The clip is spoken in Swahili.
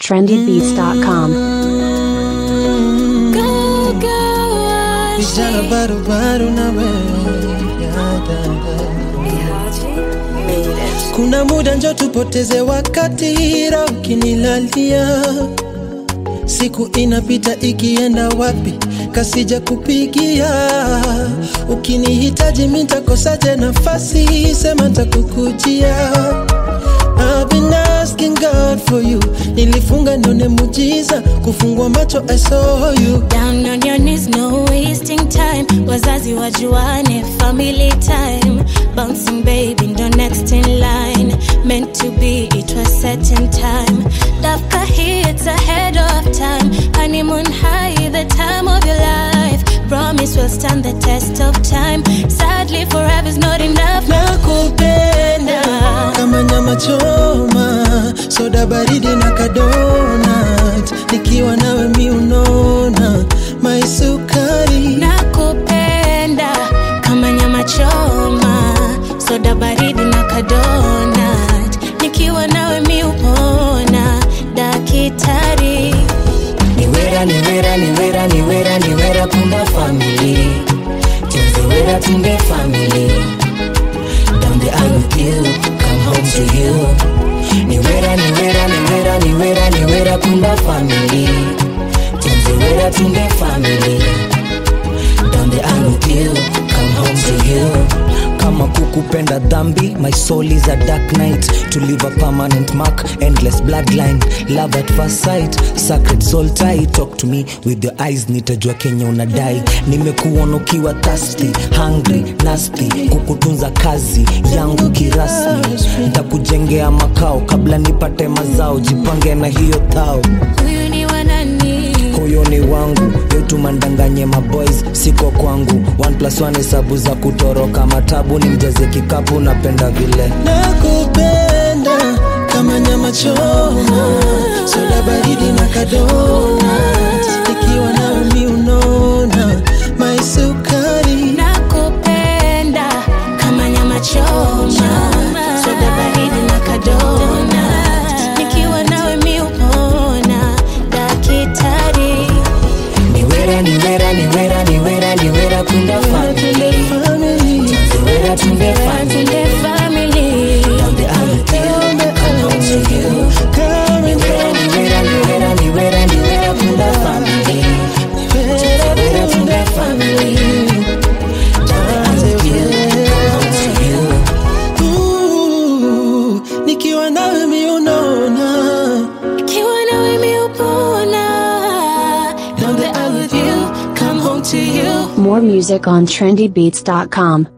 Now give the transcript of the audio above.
trendybeats.com. Vijana barubaru na wewe ya dada. Kuna muda njo tupoteze wakati ra ukinilalia, siku inapita ikienda wapi, kasija kupigia. Ukinihitaji mitakosaje nafasi, sema ntakukujia. I've been asking God for you, nilifunga nione mujiza, kufungua macho I saw you. Down on your knees, no wasting time. Wazazi wajuane, family time. Bouncing baby, ndo next in line. Meant to be, it was set in time. Dafka hits ahead of time. Honeymoon high, the time of your life. Promise will stand the test of time. Sadly, forever's not enough. nakupenda kama nyama choma, soda baridi na kadonat, nikiwa nawe mi unona maisukari nakupenda kama nyama choma soda baridi na kadonat nikiwa nawe mi upona dakitari niwera niwera niwera niwera niwera punda family tunzewera tunde family down the aisle with you come home to you niwera niwera niwera niwera niwera punda family tunzewera tunde family down the aisle with you come home to you kama kukupenda dhambi my soul is a dark night to leave a permanent mark endless bloodline love at first sight sacred soul tie talk to me with your eyes nitajua kenya unadai nimekuona ukiwa thirsty hungry nasty kukutunza kazi yangu kirasmi ntakujengea makao kabla nipate mazao jipange na hiyo thao huyu ni wanani koyoni wangu yetu mandanganye maboys siko kwangu one plus one hesabu za kutoroka matabu ni mjaze kikapu napenda vile nakupenda kama nyama choma, soda baridi na kadonat, nikiwa nawe mi unona maisukari nakupenda kama nyama choma soda baridi na kadonat nikiwa nawe mi upona dakitari niwera niwera niwera niwera niwera kunda family family niwera tunde family Tunde family down the aisle come home to you niwera niwera niwera niwera niwera kunda family niwera tunde family down the aisle with you come home to you Ooh, nikiwa nawe mi unona Ikiwa nawe mi upona Down the aisle with you Come home to you More music on trendybeats.com.